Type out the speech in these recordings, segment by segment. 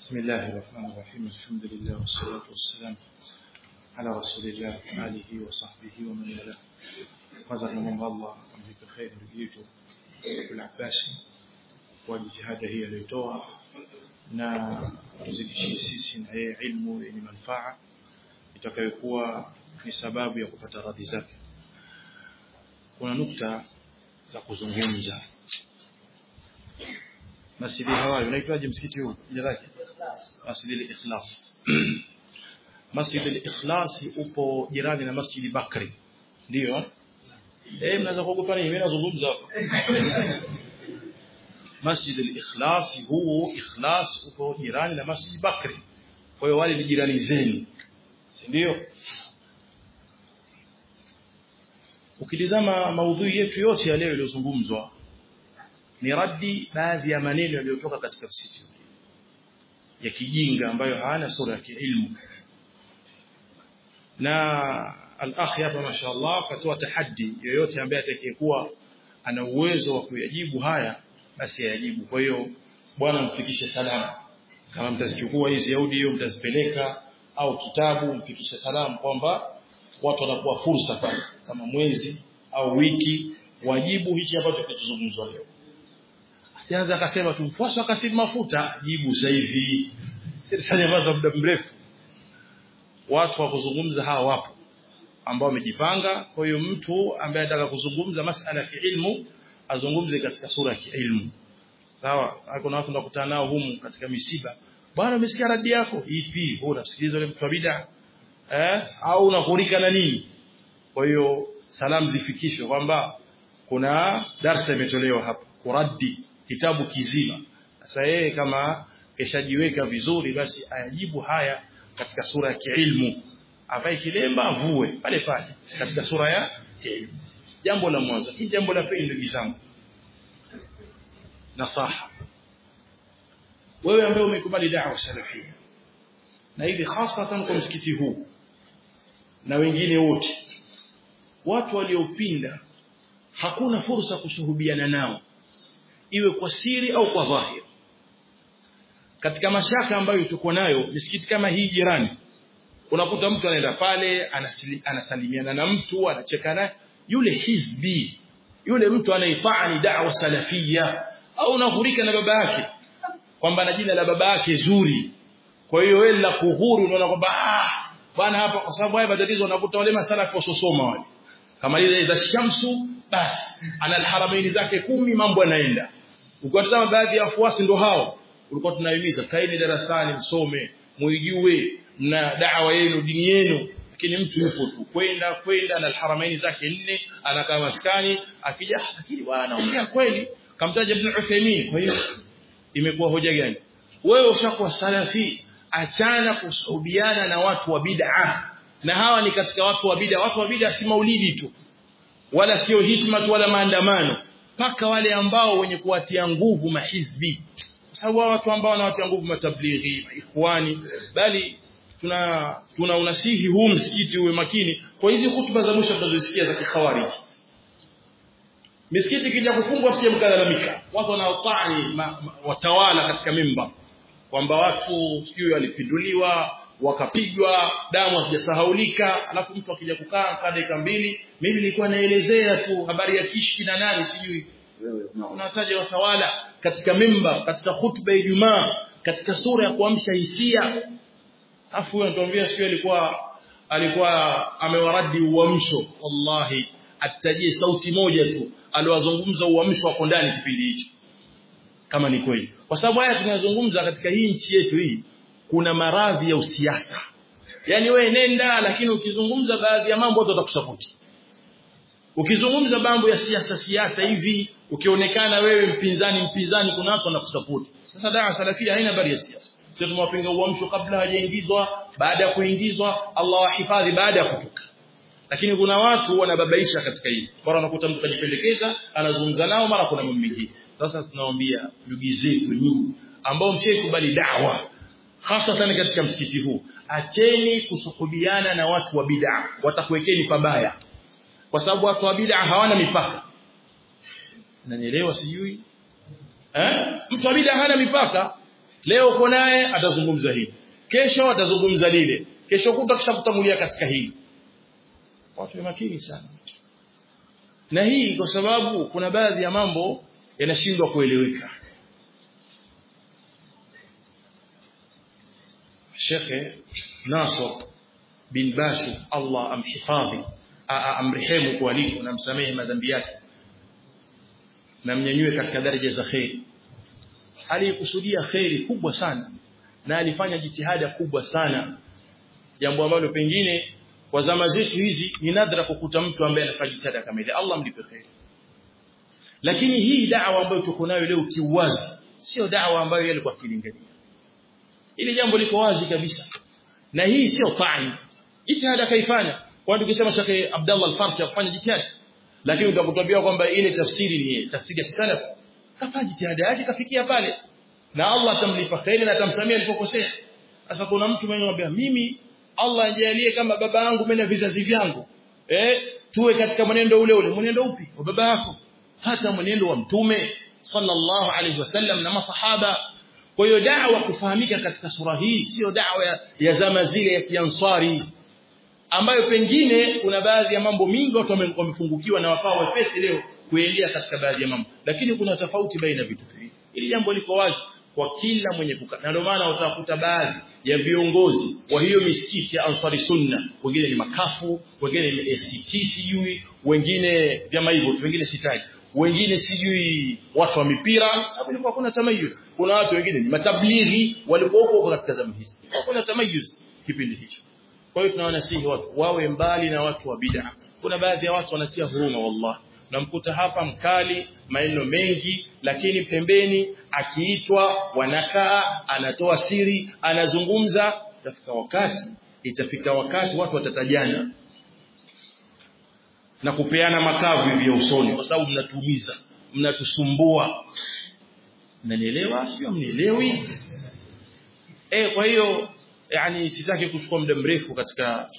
بسم الله الرحمن الرحيم الحمد لله والصلاة والسلام على رسول الله آله وصحبه ومن والاه kwanza tunamwomba Allah amlipe kheri ndugu yetu Abdul Abbasi kwa jitihada hii aliyotoa na tuzidishie sisi na yeye ilmu yenye manufaa itakayokuwa ni sababu ya kupata radhi zake. Kuna nukta za kuzungumza. Masjidi Hawaii unaitwaje msikiti huu? Jina lake? Masjidi al-Ikhlas. Masjidi al-Ikhlas upo jirani na Masjidi Bakri. Ndio? Eh, mnaweza kuogopa nini? Mimi nazungumza hapa. Masjid al-Ikhlas huu Ikhlas uko jirani na Masjid Bakri. Kwa hiyo wale ni jirani zenu. Si ndio? Ukitizama maudhui yetu yote ya leo iliyozungumzwa ni raddi baadhi ya maneno yaliyotoka katika msikiti ya kijinga ambayo hana sura ya kiilmu na al-akhi hapa mashaallah katoa tahaddi yoyote ambaye atakayekuwa ana uwezo wa kuyajibu haya basi ayajibu kwa hiyo bwana mfikishe salama kama mtazichukua hizi audio mtazipeleka au kitabu mfikishe salamu kwamba watu wanakuwa fursa pale kama mwezi au wiki wajibu hichi ambacho kinazungumzwa leo asianza akasema tumfuasa akasimu mafuta jibu sasa hivi sasa nyamaza muda mrefu watu wa kuzungumza hawa wapo ambao wamejipanga kwa hiyo mtu ambaye anataka kuzungumza masala ya ilmu azungumze katika sura ya kiilmu sawa kuna watu tunakutana nao humu katika misiba bwana umesikia radi yako ipi wewe unasikiliza yule mtu wa bid'a eh au unakurika na nini kwa hiyo salamu zifikishwe kwamba kuna darsa imetolewa hapa kuradi kitabu kizima sasa yeye kama keshajiweka vizuri basi ayajibu haya katika sura ya kiilmu avae kilemba avue pale pale katika sura ya kiilmu jambo la mwanzo hii jambo la pili ndugu zangu nasaha wewe ambaye umekubali da'wa salafia na hivi hasatan kwa msikiti huu na wengine wote watu waliopinda hakuna fursa kushuhudiana nao iwe kwa siri au kwa dhahiri katika mashaka ambayo tuko nayo misikiti kama hii jirani unakuta mtu anaenda pale anasalimiana na mtu anacheka naye yule hizbi yule mtu anaifanya da'wa salafia au unahurika na baba yake kwamba na jina la baba yake zuri kwa hiyo wewe la kuhuru unaona kwamba ah bwana hapa kwa sababu haya matatizo unakuta wale masala kwa sosoma wale kama ile za shamsu basi ana alharamaini zake kumi mambo yanaenda ukiwatazama baadhi ya wafuasi ndo hao ulikuwa tunahimiza kaeni darasani msome muijue na da'wa yenu dini yenu lakini mtu yupo tu kwenda kwenda na alharamaini zake nne anakaa maskani akija lakini bwana ongea kweli kamtaja ibn Uthaymeen kwa hiyo imekuwa hoja gani wewe ushakuwa salafi achana kusuhubiana na watu wa bid'a na hawa ni katika watu wa bid'a watu wa bid'a si maulidi tu wala sio hitma tu wala maandamano paka wale ambao wenye kuwatia nguvu mahizbi kwa sababu watu ambao wanawatia nguvu matablighi ikhwani bali tuna tuna unasihi huu msikiti uwe makini kwa hizi hutuba za mwisho tunazosikia za kikhawariji misikiti kija kufungwa sije mkalalamika watu wanaotani watawala katika mimba kwamba watu sijui walipinduliwa wakapigwa damu hazijasahaulika alafu mtu akija kukaa kwa dakika mbili mimi nilikuwa naelezea tu habari ya kishki na nani sijui unataja watawala katika mimba katika hutuba ya Ijumaa katika sura ya kuamsha hisia afu huyo anatuambia sio alikuwa alikuwa amewaradi uamsho wallahi atajie sauti moja tu aliwazungumza uamsho wako ndani kipindi hicho kama ni kweli kwa sababu haya tunazungumza katika hii nchi yetu hii kuna maradhi ya usiasa yani we nenda lakini ukizungumza baadhi ya mambo watu watakusapoti ukizungumza mambo ya siasa siasa hivi ukionekana wewe mpinzani mpinzani kuna watu wanakusapoti sasa dawa salafia haina habari ya siasa sisi tumewapinga uamsho kabla hajaingizwa baada ya kuingizwa Allah wahifadhi baada ya kutoka lakini kuna watu wanababaisha katika hili bora unakuta mtu kajipendekeza anazungumza nao mara kuna mambo mengine sasa tunawaambia ndugu zetu nyinyi ambao mshaikubali dawa hasa katika msikiti huu acheni kusuhubiana na watu wa bid'a watakuwekeni pabaya kwa sababu watu wa bid'a hawana mipaka nanielewa sijui eh mtu wa bid'a hana mipaka leo uko naye atazungumza hili kesho atazungumza lile kesho kuta kisha kutangulia katika hili watu ni makini sana na hii kwa sababu kuna baadhi ya mambo yanashindwa kueleweka Shekhe Nasr bin Bashu Allah amhifadhi amrehemu kwa aliko na msamehe madhambi yake na mnyanyue katika daraja za kheri alikusudia kheri kubwa sana na alifanya jitihada kubwa sana jambo ambalo pengine kwa zama zetu hizi ni nadra kukuta mtu ambaye anafanya jitihada kama ile Allah mlipe kheri lakini hii da'wa ambayo tuko nayo leo kiuwazi sio da'wa ambayo yeye alikuwa akilingania ili jambo liko wazi kabisa na hii sio fani jitihada kaifanya kwa tukisema Sheikh Abdullah Al-Farsi afanye jitihada lakini utakutambia kwamba ile tafsiri ni tafsiri ya kisalaf kafanya jitihada yake kafikia pale na Allah atamlipa khairi na atamsamia alipokosea sasa kuna mtu mwenye anambia mimi Allah ajalie kama baba yangu mimi na vizazi vyangu eh tuwe katika mwenendo ule ule mwenendo upi wa baba yako hata mwenendo wa mtume sallallahu alaihi wasallam na masahaba kwa hiyo da'wa kufahamika katika sura hii sio da'wa ya, ya zama zile ya kiansari ambayo pengine kuna baadhi ya mambo mingi watu wamefungukiwa na wakawa wepesi leo kuelea katika baadhi ya mambo lakini kuna tofauti baina vitu hivi ili jambo liko wazi kwa kila mwenye kukaa na ndio maana utakuta baadhi ya viongozi wa hiyo misikiti ya Ansari Sunna wengine ni makafu wengine ni ACT sijui wengine vyama hivyo wengine sitaji wengine sijui watu wa mipira sababu ilikuwa kuna tamayuz kuna watu wengine ni matablighi walikuwa huko katika zama hizi kuna tamayuz kipindi hicho kwa hiyo tunawasihi watu wawe mbali na watu wa bid'a kuna baadhi ya watu wanatia huruma wallahi namkuta hapa mkali maneno mengi lakini pembeni akiitwa wanakaa anatoa siri anazungumza itafika wakati itafika wakati watu watatajana na kupeana makavu hivi ya usoni kwa sababu mnatuumiza mnatusumbua mnanielewa sio mnielewi eh kwa hiyo yani sitaki kuchukua muda mrefu katika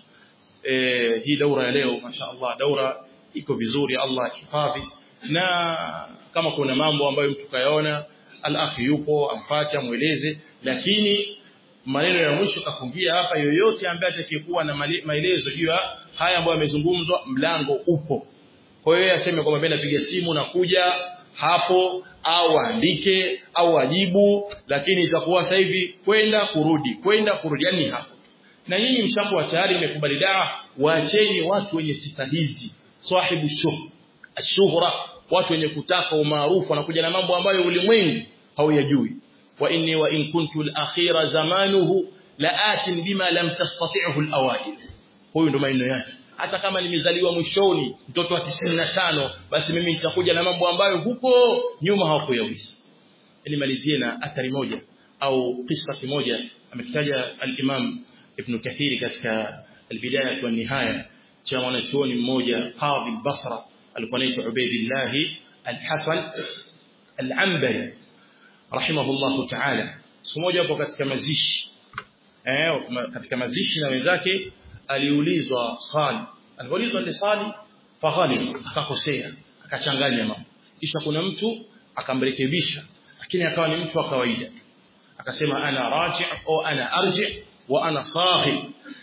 eh, hii daura ya leo mashaallah daura iko vizuri Allah hifadhi na kama kuna mambo ambayo mtu kayaona al-akhi yupo amfuate amweleze lakini maneno ya mwisho kafungia hapa yoyote ambaye atakayekuwa na maelezo juu ya haya ambayo yamezungumzwa mlango upo kwa hiyo aseme kwamba mimi napiga simu na kuja hapo au andike au ajibu lakini itakuwa sasa hivi kwenda kurudi kwenda kurudi yani hapo na nyinyi mshakuwa tayari mmekubali dawa waacheni watu wenye sifa hizi sahibu shuh ashuhra watu wenye kutaka umaarufu wanakuja na mambo ambayo ulimwengu hauyajui wa inni wa in kuntu al-akhira zamanuhu laatin bima lam tastati'hu al-awail huyu ndo maneno yake hata kama nimezaliwa mwishoni mtoto wa 95 basi mimi nitakuja na mambo ambayo huko nyuma hawakuyaweza nimalizie na athari moja au kisa moja amekitaja al-Imam Ibn Kathir katika al-Bidayah wa Nihaya cha mwanachuoni mmoja Qadhi Basra alikuwa anaitwa Ubaydillah al-Hasan al-Anbari rahimahullah ta'ala siku moja hapo katika mazishi eh katika mazishi na wenzake aliulizwa swali aliulizwa ile swali faghali akakosea akachanganya mambo kisha kuna mtu akamrekebisha lakini akawa ni mtu wa kawaida akasema ana raji au ana arji wa ana sahib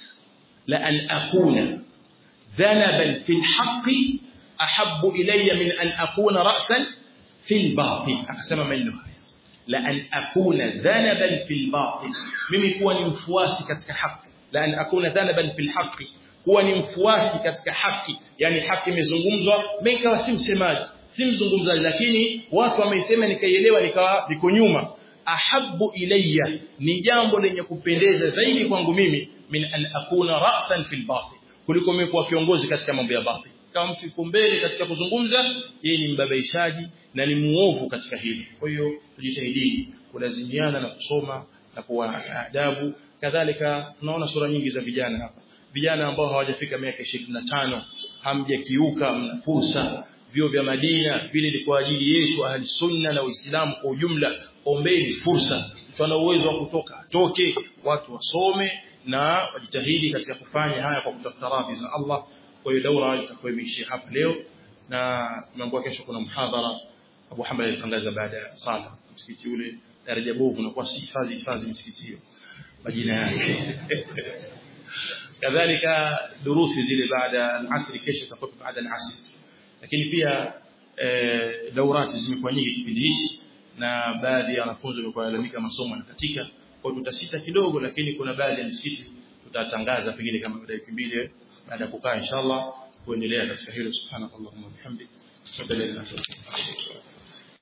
la an akuna dhanaban fi alhaq ahabbu ilayya min an akuna ra'san fi albatil akasema maneno haya la an akuna dhanaban fi albatil mimi kuwa ni mfuasi katika haki la an akuna dhanaban fi alhaq kuwa ni mfuasi katika haki yani haki imezungumzwa mimi kawa si msemaji si mzungumzaji lakini watu wameisema nikaielewa nikawa niko nyuma ahabbu ilayya ni jambo lenye kupendeza zaidi kwangu mimi min an akuna ra'san fil batil kuliko mimi kuwa kiongozi katika mambo ya batil kama mtu yuko mbele katika kuzungumza yeye ni mbabaishaji na ni muovu katika hili kwa hiyo tujitahidi kulazimiana na kusoma na kuwa na adabu kadhalika tunaona sura nyingi za vijana hapa vijana ambao hawajafika miaka 25 hamjakiuka mna fursa vyo vya Madina vile ni kwa ajili yetu ahli sunna na Uislamu kwa ujumla ombeni fursa mtu ana uwezo wa kutoka atoke watu wasome na wajitahidi katika kufanya haya kwa kutafuta radhi za Allah kwa hiyo daura itakuwa imeishia hapa leo na tumeambiwa kesho kuna mhadhara Abu Hamad alitangaza baada ya sala msikiti ule daraja bovu unakuwa si hifadhi hifadhi msikiti hiyo majina yake kadhalika durusi zile baada al-asr kesho tutakuwa baada al-asr lakini pia eh, daurati zimekuwa nyingi kipindi hichi na baadhi ya wanafunzi wamekuwa lalamika masomo yanakatika kwa tutasita kidogo lakini kuna baadhi ya misikiti tutatangaza pengine kama baada ya wiki mbili baada ya kukaa inshallah kuendelea katika hilo subhanakallahumma wa bihamdik